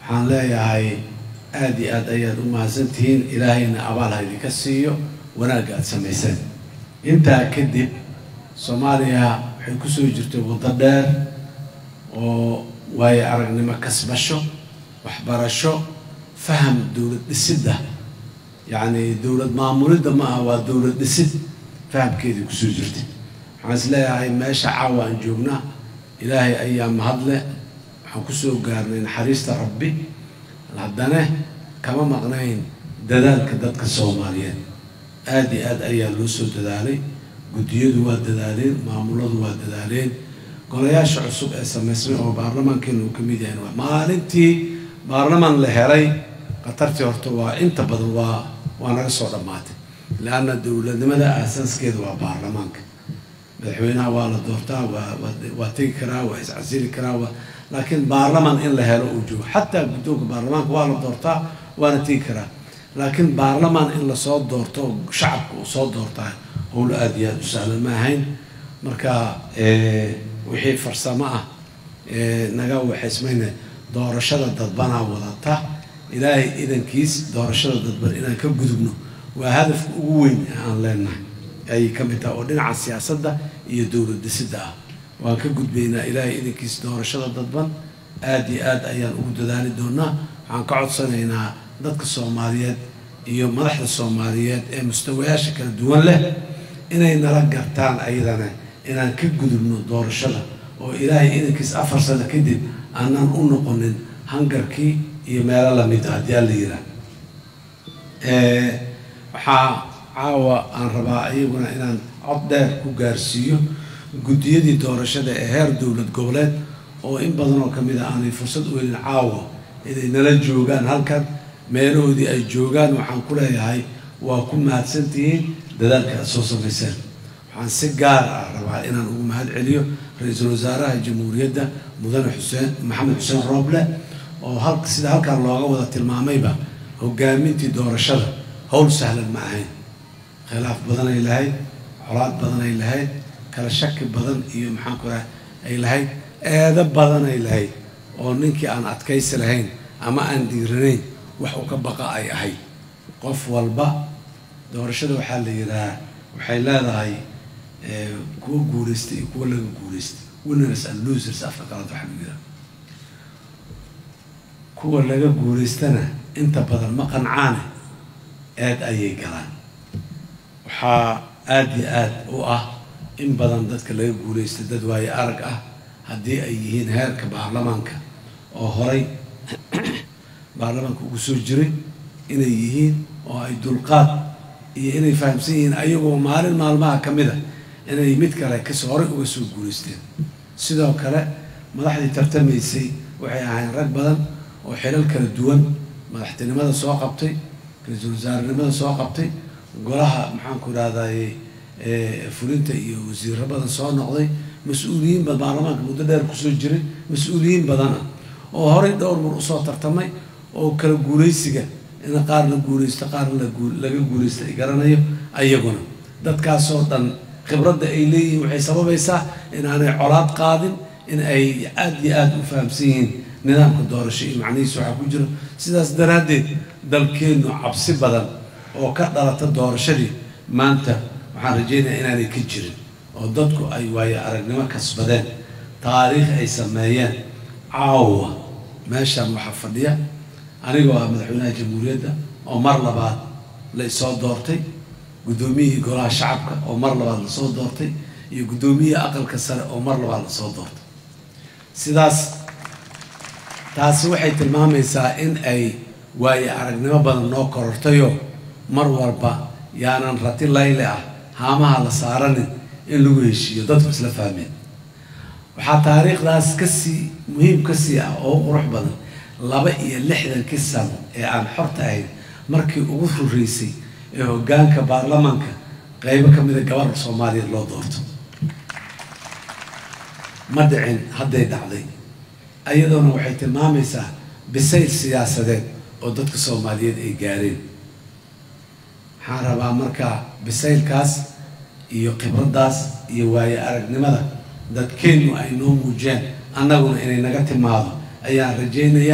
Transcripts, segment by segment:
waxaan leeyahay aada iyo aad ayaad u mahadsantihiin ilaahayna abaal ha idinka siiyo wanaagga aada samayseen intaa kadib soomaaliya waxay kusoo jirtay waddo dheer oo waayo aragnimo kasbasho waxbarasho faham dowlad dhisidda yacni dowlad maamulidda ma aha waa dowlad dhisid fahamkeedii kusoo jirtay waxaan is leeyahay meesha caawa aan joognaa ilaahay ayaa mahadle waxaan kusoo gaarnay naxariista rabbi haddana kama maqnayn dadaalka dadka soomaaliyeed aada iyo aad ayaa loo soo dadaalay guddiyadu waa dadaaleen maamuladu waa dadaaleen golayaasha cusub ee samaysmay oo baarlamaankeenu uu ka mid yahay maalintii baarlamaan la helay khatartii horta waa inta badan waa waa naga soo dhammaatay leanna dowladnimada aasaaskeeda waa baarlamaanka madaxweynaha waa la doortaa waa waa tegi karaa waa iscasili karaa waa laakiin baarlamaan in la helo uu joogo xataa guddoonka baarlamaanka waa la doortaa waana tegi karaa laakiin baarlamaan in lasoo doorto shacabka uu soo doortaa howl aada iyo aada u sahlan ma ahayn marka wixii farsamo ah naga waxaysmayna doorashada dadbanaa wadata ilaahay idankiis doorashada dadban inaan ka gudubno waa hadafka ugu weyn ee aan leenahay ayay ka mid tahay oo dhinaca siyaasadda iyo dowlad dhisidda ah waan ka gudbaynaa ilaahay idankiis doorashada dadban aada iyo aad ayaan ugu dadaali doonaa waxaan ka codsanaynaa dadka soomaaliyeed iyo madaxda soomaaliyeed ee mustawayaasha kala duwan leh inay nala gartaan ayadana inaan ka gudubno doorashada oo ilaahay idankiis afar sano kadib aanaan u noqonin hangarkii iyo meelo lamid a haddii alla yiraa waxaa caawa aan rabaa iyaguna inaan cod dheer ku gaarsiiyo guddiyadii doorashada ee heer dowlad goboleed oo in badan oo kamid a aanay fursad u helin caawa inay nala joogaan halkan meelahoodii ay joogaan waxaan ku leeyahay waa ku mahadsantihiin dadaalka aad soo samayseen waxaan si gaar ah rabaa inaan ugu mahad celiyo ra-iisul wasaaraha jamhuuriyadda mudane xuseen maxamed xuseen rooble oo hal sida halkan looga wada tilmaamayba hogaamintii doorashada howl sahlan ma ahayn khilaaf badanay lahayd colaad badanay lahayd kala shaki badan iyo maxaan ku raha ay lahayd eedo badanay lahayd oo ninkii aan adkaysi lahayn ama aan dhiiranayn wax u ka baqa ay ahayd qof walba doorashada waxaa la yidhahaa waxay leedahay kuwa guulaystay iyo kuwa laga guulaystay winners and losers afka qalad waxaa lagu yidhaha kuwa laga guulaystana inta badan ma qancaane aad ayay galaan waxaa aada iyo aad u ah in badan dadka laga guulaystay dad waayo arag ah haddii ay yihiin heerka baarlamaanka oo horay baarlamaanka ugu soo jiray inay yihiin oo ay dulqaad iyo inay fahamsan yihiin ayagoo maalin maalmaha ka mid a inay mid kale kasoo horay uga soo guulaysteen sidoo kale madaxdii tartamaysay waxay ahayn rag badan oo xilal kala duwan madaxtinimada soo qabtay ra-iisul wasaarenimada soo qabtay golaha maxaanku idhahdaye fulinta iyo wasiiro badan soo noqday mas-uuliyiin ba baarlamaanka muddo dheer kusoo jiray mas-uuliyiin badana oo horay dhowr mar usoo tartamay oo kala guulaysiga in qaar la guulaysto qaar laga guulaysto ay garanayo ayaguna dadkaasoo dhan khibradda ay leeyihiin waxay sababaysaa inaanay colaad qaadin in ay aada iyo aada u fahamsan yihiin nidaamka doorasho iyo macnihiisa waxaa ku jiro sidaas daraaddeed dalkeennu cabsi badan oo ka dhalata doorashadii maanta waxaan rajaynayaa inaanay ka jirin oo dadku ay waayo aragnimo kasbadeen taariikh ay sameeyeen caawa meeshaan waxaa fadhiya anigoo ah madaxweynaha jamhuuriyadda oo mar labaad la isoo doortay guddoomiyihii golaha shacabka oo mar labaad lasoo doortay iyo guddoomiyihii aqalka sare oo mar labaad lasoo doortay sidaas taasi waxay tilmaamaysaa in ay waayo aragnimo badan noo korortayo mar walba yaanan rati layle ah haamaha la saaranin in lagu heshiiyo dadku isla fahmeen waxaa taariikhdaas kasii muhiim kasii ah oo qurux badan laba iyo lixdankii sano ee aan xorta ahayn markii ugu horeysay ee hoggaanka baarlamaanka qeybo ka mida gabar soomaaliyeed loo doorto ma dhicin hadday dhacday ayadoona waxay tilmaamaysaa bisayl siyaasadeed oo dadka soomaaliyeed ay gaareen waxaan rabaa markaa bisaylkaas iyo khibraddaas iyo waayo aragnimada dadkeennu ay noo muujeen annaguna inay naga timaado ayaan rajaynayaa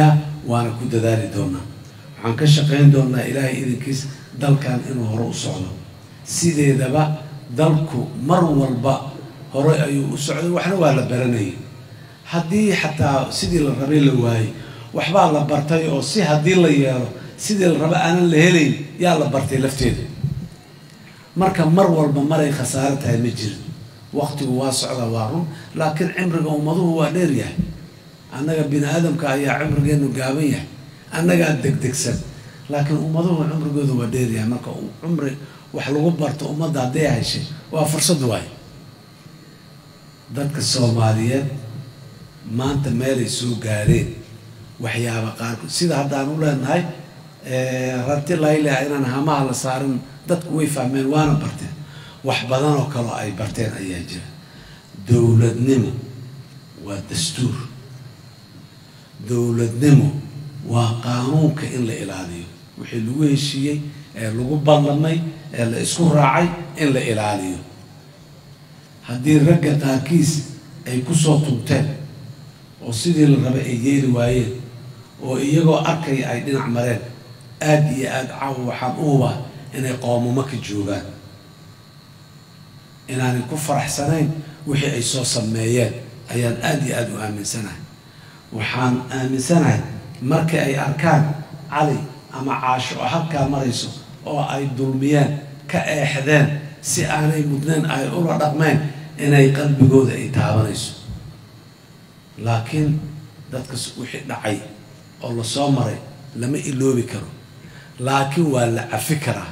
waana ku dadaali doonaa waxaan ka shaqayn doonaa ilaahay idinkiis dalkan inuu hore u socdo sideedaba dalku mar walba hore ayuu u socday waxna waa la baranayay haddii xataa sidii la rabay la waayey waxbaa la bartay oo si haddii la yeelo sidii la raba aanan la helayn yaa la bartay lafteeda marka mar walba maray khasaaro tahay ma jirin waqtigu waa socdaa waa run laakiin cimriga ummaduhu waa dheer yahay annaga bini aadamka ayaa cimrigeenu gaaban yahay annagaa degdegsan laakiin ummaduhu cumrigooda waa dheer yahay marka cumri wax lagu barto ummadda hadday heshay waa fursad waay dadka soomaaliyeed maanta meelay soo gaareen waxyaaba qaarkood sida haddaan u leenahay ranti layleha inaan hamaha la saarin dadku way fahmeen waana barteen wax badan oo kaleo ay barteen ayaa jira dowladnimo waa dastuur dowladnimo waa qaanuunka in la ilaaliyo wixii lagu heshiiyey ee lagu ballamay ee la isku raacay in la ilaaliyo haddii ragga qaarkiis ay kusoo tunteen oo sidii la rabay ay yeeli waayeen oo iyagoo arkaya ay dhinac mareen aada iyo aada caawa waxaan u hubaa inay qoomamo ka joogaan inaanay ku faraxsanayn wixii ay soo sameeyeen ayaan aada iyo aada u aaminsanahay waxaan aaminsanahay markii ay arkaan cali ama caasho oo halkaa marayso oo ay dulmiyeen ka eexdeen si aanay mudnayn ay ula dhaqmeen inay qalbigooda ay taabanayso laakiin dadkas wixii dhacay oo lasoo maray lama iloobi karo laakiin waa la cafi karaa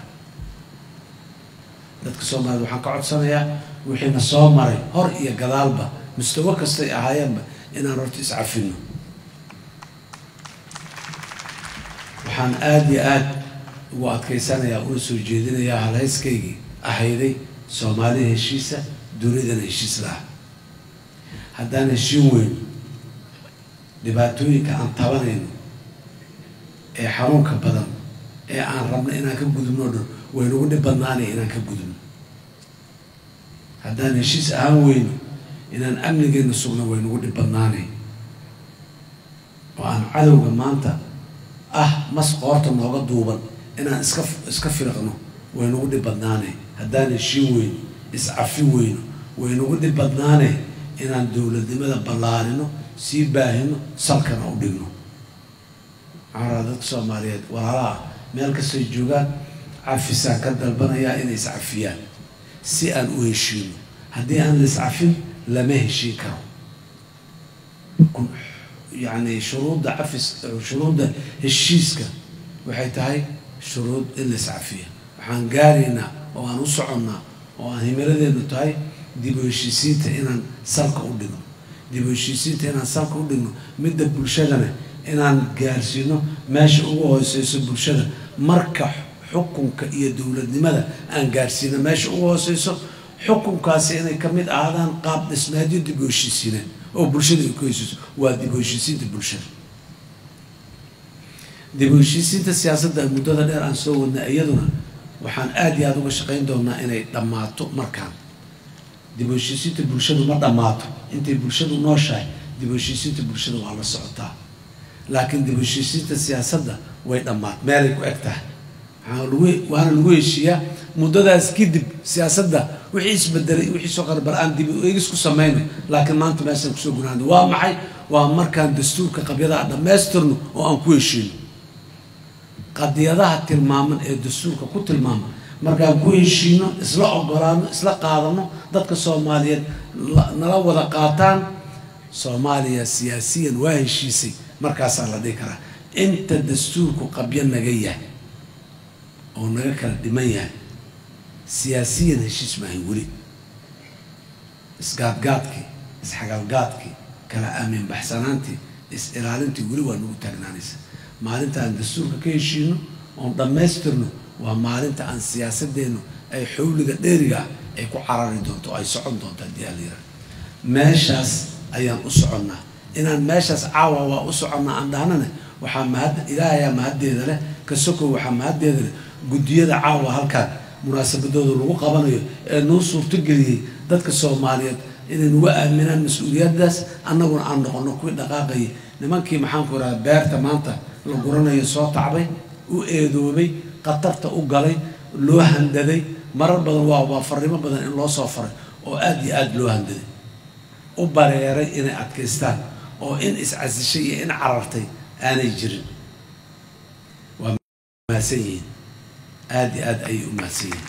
dadka soomaaliyed waxaan ka codsanayaa wixiina soo maray hor iyo gadaalba mustawo kastay ahaayeenba inaan horta iscafino waxaan aada iyo aada ugu adkaysanayaa una soo jeedinayaa halhayskaygii ahayday soomaalida heshiisa dunidana heshiis laha haddaan heshiin weyn dhibaatooyinka aan tabanayno ee xanuunka badan ee aan rabno inaan ka gudubno o dhan waynagu dhib badnaanaya inaan ka gudubno haddaan heshiis ahaan weyno inaan amnigeena sugno waynagu dhib badnaanay oo aan cadowga maanta ah mas qoorta nooga duuban inaan iska iska firaqno waynagu dhib badnaanay haddaan heshiin weyno iscafi weyno waynagu dhib badnaanay inaan dowladnimada ballaarino sii baahino salkana u dhigno maxaa dadka soomaaliyeed walaalaha meel kastay joogaan cafisaan ka dalbanayaa inay iscafiyaan si aan u heshiino haddii aan la iscafin lama heshiin karo yacni shuruudda cafis shuruudda heshiiska waxay tahay shuruud in la iscafiya waxaan gaaraynaa oo aan u soconnaa oo aan himiladeenu tahay dib u heshiisiinta inaan salka u dhigno dib u heshiisiinta inaan salka u dhigno midda bulshadana inaan gaarsiino meesha ugu hooseyso bulshada marka xukunka iyo dowladnimada aan gaarsiino meesha ugu hooseyso xukunkaasi inay ka mid ahaadaan qaab dhismeedyo dib u heshiisiineen oo bulshada ay ku heshiiso waa dib u heshiisiinta bulshada dib u heshiisiinta siyaasadda muddada dheer aan soo wadnay iyaduna waxaan aada iyo aada uga shaqayn doonaa inay dhammaato markaan dib u heshiisiinta bulshadu ma dhammaato intay bulshadu nooshahay dib u heshiisiinta bulshada waa la socotaa laakiin dib u heshiisiinta siyaasadda way dhammaat meelay ku eg tahay waxaa lagu waana lagu heshiiyaa muddadaas kadib siyaasadda wixii isbedelay wixii soo qarbar aan dib u eegis ku samayno laakiin maanta meeshaan kusoo gunaano waa maxay waa markaan dastuurka qabyadaha dhammaystirno oo aan ku heshiino qadiyadaha tilmaaman ee dastuurka ku tilmaama markaan ku heshiino isla ogolaano isla qaadano dadka soomaaliyeed nala wada qaataan soomaaliya siyaasiyan waa heshiisay markaasaa la dhihi karaa inta dastuurku qabyo naga yahay oo naga kala dhiman yahay siyaasiyan heshiis maahay weli isgaadgaadkii isxagalgaadkii kala aamin baxsanaantii is-ilaalintii weli waa nagu taagnaanaysa maalinta aan dastuurka ka heshiino oon dhammaystirno waa maalinta aan siyaasadeennu ay xowliga dheeriga ah ay ku carari doonto oo ay socon doonto haddii alyara meeshaas ayaan u soconnaa inaan meeshaas caawa waa u soconnaa aan dhahnana waxaa mahad ilaahayaa mahaddeeda leh ka sokow waxaa mahaddeeda leh guddiyada caawa halkaan munaasabadooda lagu qabanayo ee noo suurtogeliyey dadka soomaaliyeed inay nagu aaminaan mas-uuliyaddaas annaguna aan noqono kuwii dhaqaaqayay nimankii maxaanku idhaha beerta maanta la guranayo soo tacbay u eedoobay khatarta u galay loo handaday marar badan waa waa farrimo badan in loo soo faray oo aada iyo aada loo handaday u bareeray inay adkaystaan oo in iscasishay iyo in carartay aanay jirin waa mahadsan yihiin aada iyo aada ayay u mahadsan yihiin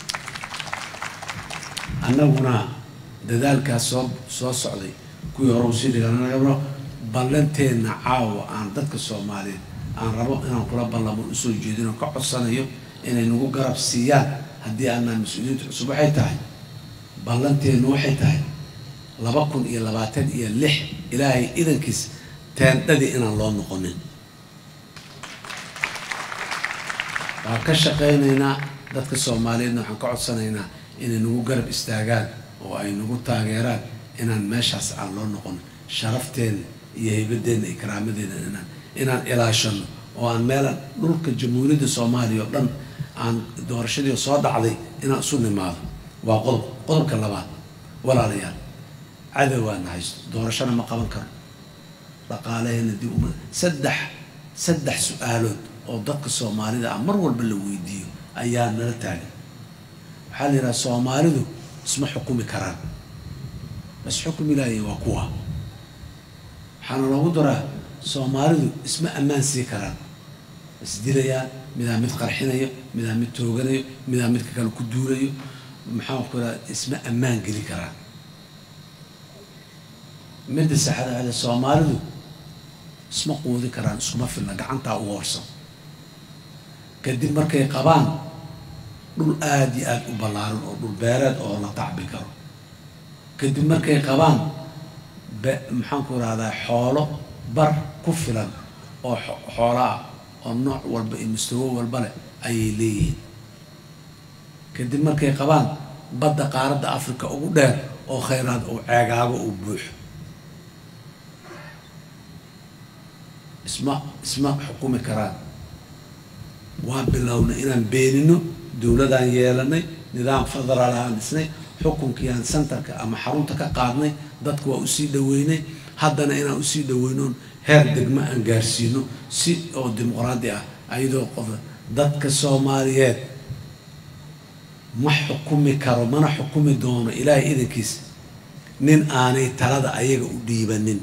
annaguna dadaalkaas soo soo socday kuwii hore usii dhiganagabno ballanteenna caawa aan dadka soomaaliyeed aan rabo inaan kula ballamo usoo jeedin oo ka codsanayo inay nagu garab siiyaan haddii aanaa mas-uuliyiinta cusub waxay tahay ballanteennu waxay tahay laba kun iyo labaatan iyo lix ilaahay idankiis teendhadii inaan loo noqonin waan ka shaqaynaynaa dadka soomaaliyeedna waxaan ka codsanaynaa inay nagu garab istaagaan oo ay nagu taageeraan inaan meeshaas aan loo noqon sharafteena iyo haybadeenna iyo karaamadeenna inaan inaan ilaashano oo aan meelan dhulka jamhuuriyadda soomaaliya oo dhan aan doorashadii soo dhacday inaan isu nimaado waa qodob qodobka labaad walaalayaal cadowgaana haysto doorashana ma qaban karo dhaqaalaheena dib uma saddex saddex su-aalood oo dadka soomaalida ah mar walba la weydiiyo ayaa nala taagan waxaa la yidhaha soomaalidu isma xukumi karaan bas xukumi laaya waa kuwa waxaana loogu daraa soomaalidu isma ammaan sii karaan isdilayaan midaa mid qarxinayo midaa mid tooganayo midaa midka kale ku duulayo maxaan ku raha isma ammaan geli karaan midda saxda ale soomaalidu isma quudi karaan iskuma filna gacantaa u hoorsan kadib markay qabaan dhul aada iyo aada u ballaaran oo dhul beereed oo la tacbi karo kadib markay qabaan be maxaanku rahdaa xoolo bar ku filan oo xoolo ah oo nooc walba iyo mustawo walba leh ayay leeyihiin kadib markay qabaan badda qaaradda africa ugu dheer oo khayraad uu ceegaago uu buuxo isma isma xukumi karaan waa bilownay inaan beenino dowladaan yeelanay nidaam federaal aan dhisnay xukunkiiaan centerka ama xarunta ka qaadnay dadka waa usii dhaweynay haddana inaan usii dhaweynoon heer degmo aan gaarsiino si oo dimuqraadi ah ayadoo qof dadka soomaaliyeed ma xukumi karo mana xukumi doono ilaahay idankiisa nin aanay talada ayaga u dhiibanin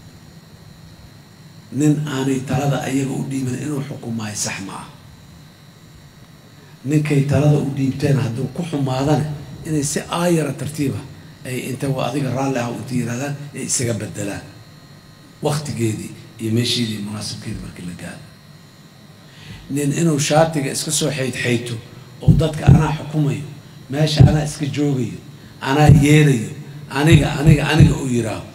nin aanay talada ayaga u dhiibanin inuu xukumaayo sax ma ah ninkay talada u dhiibteen hadduu ku xumaadana inay si aayara tartiiba ay inta waa adiga raalli ah inta yirahdaan ay isaga bedelaan waktigeedii iyo meesheedii munaasabkeedii markii la gaaro nin inuu shaatiga iska soo xaydxayto oo dadka anaa xukumayo meesha anaa iska joogayo anaa yeelayo aniga aniga aniga u yiraaho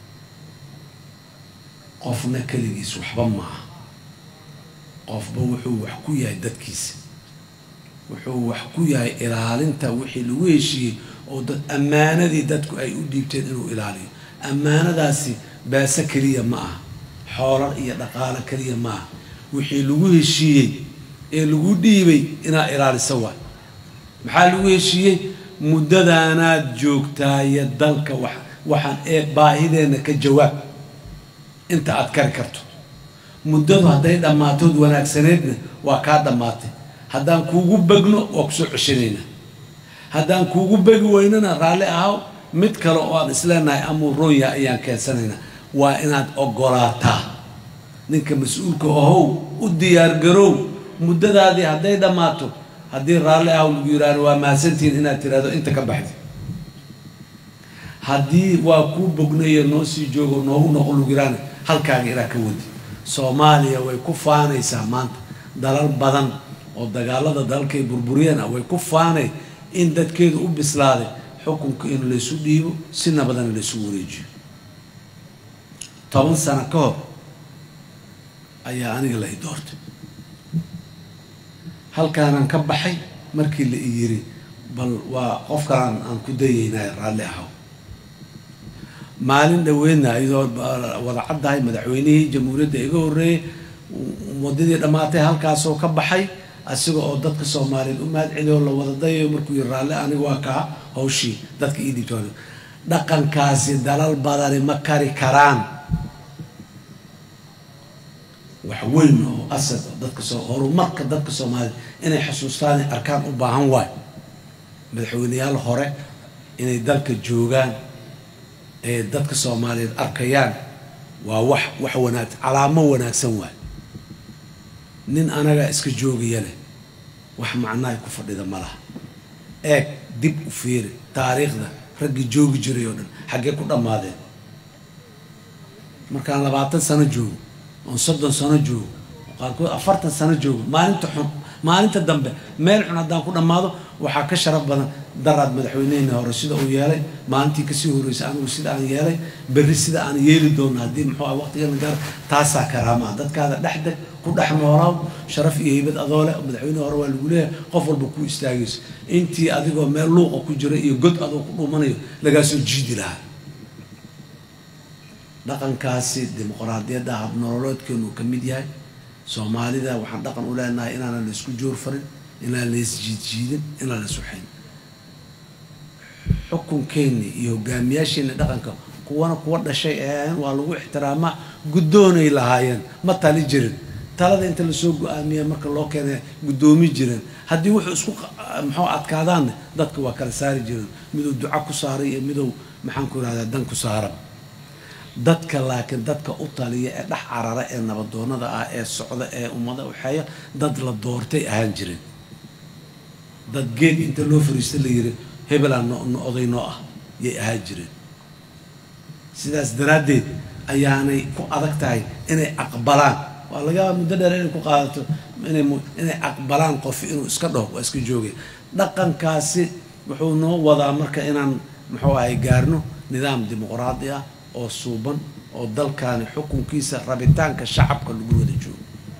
qofna keligiis waxba maaha qofba wuxuu wax ku yahay dadkiisa wuxuu wax ku yahay ilaalinta wixii lagu heshiiyey oo dad ammaanadii dadku ay u dhiibteen inuu ilaaliyo ammaanadaasi baase keliya ma aha xoolar iyo dhaqaalo keliya ma aha wixii lagu heshiiyey ee lagu dhiibay inaa ilaaliso waay maxaa lagu heshiiyey muddadaanaad joogtaaye dalka wax waxaan ee baahideenna ka jawaab inta aad kari karto muddadu hadday dhammaatood wanaagsaneedna waa kaa dhammaatay haddaan kuugu begno waa kusoo ceshanaynaa haddaan kuugu begi weynana raalli ahaw mid kale oo aan isleenahay amuu roonya ayaan keensanaynaa waa inaad ogolaataa ninka mas-uulka ahow u diyaargarow muddadaadii hadday dhammaato haddii raalli ahaw lagu yidhaahdo waa mahadsantihiin inaad tiraahdo inta ka baxdi haddii waa kuu bognayo noo sii joogo noogu noqon lagu yidhaahdo halkaaga ilaa ka wadi soomaaliya way ku faanaysaa maanta dalal badan oo dagaalada dalalkay burburiyeen ah way ku faanay in dadkeedu u bislaaday xukunka in laysu dhiibo si nabadana laysu wareejiyo toban sano ka hor ayaa aniga la i doortay halkaanaan ka baxay markii la i yiri bal waa qof kalaan aan ku dayeynay raalli ahaw maalin dhaweydna iyadoo wada caddahay madaxweynihii jamhuuriyadda iga horreeyey waddadii dhammaatay halkaasoo ka baxay asiga oo dadka soomaaliyeed u mahad celiyo la wada dayayo markuu yiri raalli aniga waa kaa hawshii dadka ii dhibtoona dhaqankaasi dalal badani ma kari karaan wax weyn oo asad oo dadka soo horumarka dadka soomaaliyed inay xusuustaan ay arkaan u baahan waay madaxweyneyaal hore inay dalka joogaan ee dadka soomaaliyeed arkayaan waa wax wax wanaagsan calaamo wanaagsan waay nin anagaa iska joogaya leh wax macnahay ku fadhida ma laha eeg dib u fiiri taariikhda raggii joogi jiray oo dhan xaggee ku dhammaadeen markaan labaatan sano joogo oon soddon sano joogo qaarkood afartan sano joogo maalinta xun maalinta dambe meel xun haddaan ku dhammaado waxaa ka sharaf badan daraad madaxweynehena hore sida uu yeelay maalintii kasii horreysay anigu sida aan yeelay berri sida aan yeeli doono haddii muxuu ah waqtigana gaar taasaa karaamaa dadkaada dhexdeg ku dhex noolaaw sharaf iyo heybad adoo leh madaxweyne hore waa lagu leeyahay qof walba ku istaagayso intii adigoo meel luuqa ku jira iyo god adoo ku dhumanayo lagaa soo jiidi lahaa dhaqankaasi dimuqraadiyadda habnololeedkeenu uu ka mid yahay soomaalida waxaan dhaqan u leenahay inaanan la isku joor farin inaan la isjiidjiidin inaan la iswaxayn xukunkeenni iyo hogaamiyaasheenni dhaqanka kuwana kuwa dhashay ahaayeen waa lagu ixtiraamaa guddoonay lahaayeen ma tali jirin talada inta lasoo go-aamiya marka loo keenay guddoomi jireen haddii wuxuu isku muxuu adkaadaanne dadka waa kala saari jireen miduu duco ku saaray iyo miduu maxaan ku irahdaa dan ku saara dadka laakiin dadka u taliya ee dhex carara ee nabadoonada ah ee socda ee ummada waxeeya dad la doortay ahaan jireen dad geed inta loo fariista la yiri hebelaa no oday noo ah yay ahaan jireen sidaas daraaddeed ayaanay ku adag tahay inay aqbalaan waa laga yaaba muddo dheer inay ku qaadato inay inay aqbalaan qof inuu iska dhaho waa iska joogay dhaqankaasi wuxuu noo wadaa marka inaan muxuu ahay gaarno nidaam dimuqraadi ah oo suuban oo dalkaani xukunkiisa rabitaanka shacabka lagu wada joogo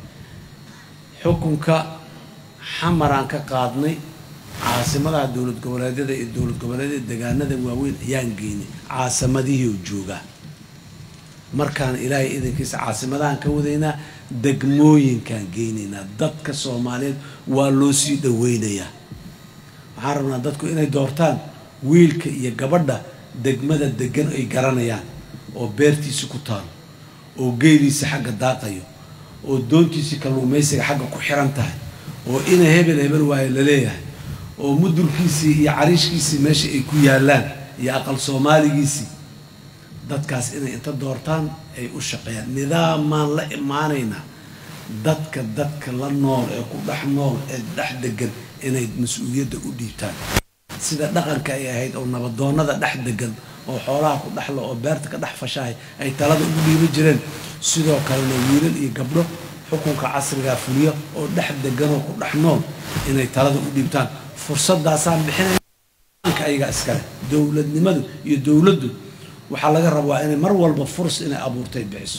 xukunka xamaraan ka qaadnay caasimadaha dowlad goboleedyada iyo dowlad goboleedyada degaanada waaweyn ayaan geynay caasimadihii oo joogaa markaan ilaahay idankiisa caasimadahan ka wadaynaa degmooyinkaan geynaynaa dadka soomaaliyeed waa loo sii dhaweynayaa waxaan rabnaa dadku inay doortaan wiilka iyo gabadha degmada degan ay garanayaan oo beertiisi ku taalo oo geeliisa xagga daaqayo oo doontiisii kalluumaysiga xagga ku xiran tahay oo ina hebel hebel waayo laleeyahay oo mudulkiisii iyo cariishkiisii meesha ay ku yaallaan iyo aqal soomaaligiisii dadkaas inay inta doortaan ay u shaqeeyaan nidaamaan la imaanaynaa dadka dadka la nool ee ku dhex nool ee dhex degan inay mas-uuliyadda u dhiibtaan sida dhaqanka ay ahayd oo nabadoonada dhex degan oo xoolaha ku dhexla oo beerta ka dhex fashahay ay talada ugu dhiiban jireen sidoo kalena wiilal iyo gabdho xukunka casrigaa fuliya oo dhex deganoo ku dhex nool inay talada u dhiibtaan fursadaasaan bixinayka ayagaa iskale dowladnimadu iyo dowladdu waxaa laga rabaa inay mar walba furs inay abuurtay bixiso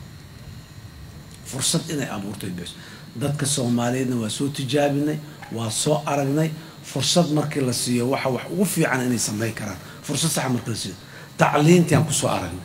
fursad inay abuurtay bixiso dadka soomaaliyeedna waa soo tijaabinay waa soo aragnay fursad markii la siiyo waxa wax ugu fiican inay samayn karaan fursad saxa markii la siiyo tacliintii aan kusoo aragnay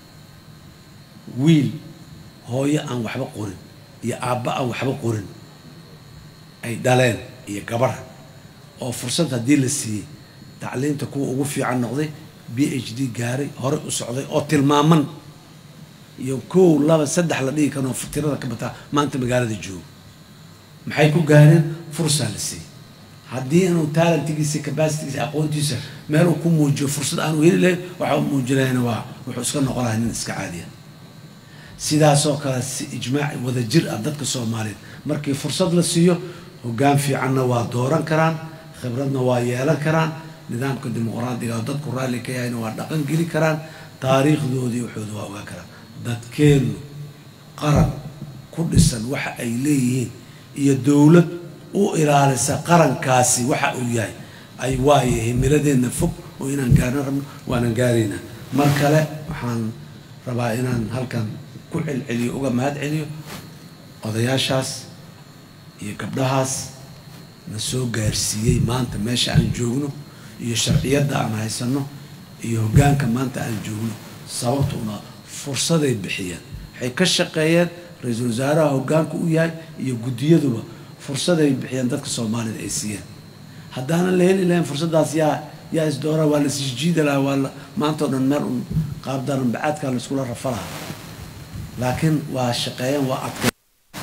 wiil hooyo aan waxba qorin iyo aabba aan waxba qorin ay dhaleen iyo gabar oo fursad haddii la siiyey tacliinta kuwa ugu fiican noqday b h d gaaray horey u socday oo tilmaaman iyo kow laba saddex la dhigi karoo tirada ka bataa maanta magaalada joogo maxay ku gaareen fursaa la siiyey haddii inuu taalentigiisa capacitigiisa aqoontiisa meeluu ku muujiyo fursad aanu heli lahayn waxa u muujinayana waa wuxuu iska noqon lahay nin iska caadiya sidaasoo kale si ijmaac wada jir ah dadka soomaaliyeed markii fursad la siiyo hoggaan fiicanna waa dooran karaan khibradna waa yeelan karaan nidaamka dimuqraadiga oo dadku raalli ka yahayna waa dhaqan geli karaan taariikhdoodii waxooda waa ogaan karaan dadkeennu qaran ku dhisan waxa ay leeyihiin iyo dowlad u ilaalisa qarankaasi waxa uu yahay ay waaye himiladeenna fog oo inaan gaarna rabno waanan gaaraynaa mar kale waxaan rabaa inaan halkan ku celceliyo uga mahad celiyo odayaashaas iyo gabdhahaas na soo gaarsiiyey maanta meesha aan joogno iyo sharciyadda aan haysanno iyo hoggaanka maanta aan joogno sababta una fursaday bixiyeen waxay ka shaqeeyeen ra-iisul wasaaraha hoggaanka u yahay iyo guddiyaduba fursaday bixiyeen dadka soomaalida ay siiyeen haddaanan la heli lahayn fursaddaas yaa yaa isdoora waa la sisjiida lahaa waa la maanta o dhan meel un qaabdaran bacaadkaa la iskula rafa lahaa laakiin waa shaqeeyeen waa adkay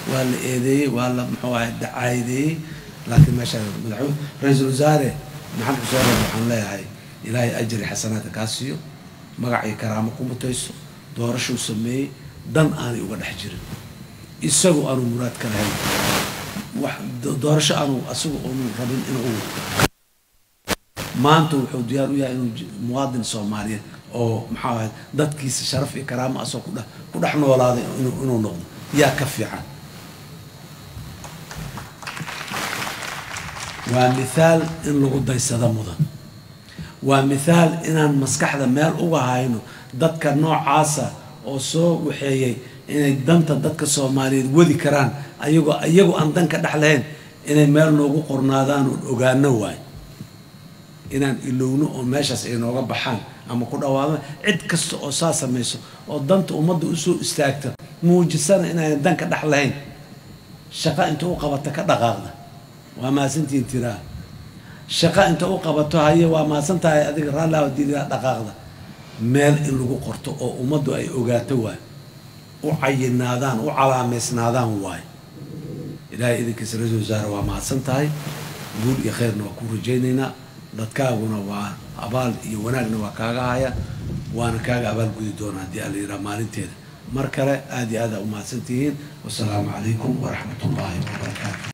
waa la eedeeyey waa la muxuu ahay dacaayadeeyey laakiin meesha madaxweyne ra-iisul wasaare maxamed xuseen rooble waxaan leeyahay ilaahay ajri xasanaadka kaa siiyo magac iyo karaamo ku mutayso doorashuu sameeyey dan aanay uga dhex jirin isagu aanu muraad ka lahayn wax doorasho aanu asagu unu rabin inuu maanta wuxuu diyaar u yahay inuu muwaadin soomaaliyeed oo maxaa ahayd dadkiisa sharaf iyo karaamo asoo kudhe ku dhex noolaaday inuu noqdo yaa ka fiican waa mithaal in lagu daysado mudan waa mithaal inaan maskaxda meel uga hayno dadka noocaasa oo soo waxeeyey inay danta dadka soomaaliyeed wadi karaan ayagoo iyagu aan dan ka dhex lahayn inay meel noogu qornaadaan oon ogaano waayo inaan ilowno oo meeshaas ay nooga baxaan ama ku dhawaadaan cid kasta oo saa samayso oo danta ummadda usoo istaagta muujisana inaynan dan ka dhex lahayn shaqo inta u qabata ka dhaqaaqda waa mahadsantihiin tiraa shaqo inta u qabato haye waa mahadsan tahay adiga raallah diidaa dhaqaaqda meel in lagu qorto oo ummaddu ay ogaato waay u cayinaadaan u calaameysnaadaan waay ilaahay idinkiisa ra-isul wasaare waa mahadsan tahay guul iyo khayrna waa ku rajaynaynaa dadkaaguna waa abaal iyo wanaagna waa kaaga haya waana kaaga abaal gudi doona haddii ala yidhaha maalinteeda mar kale aada iyo aada u mahadsan tihiin wasalaamu calaykum waraxmat ullaahi wabarakaatu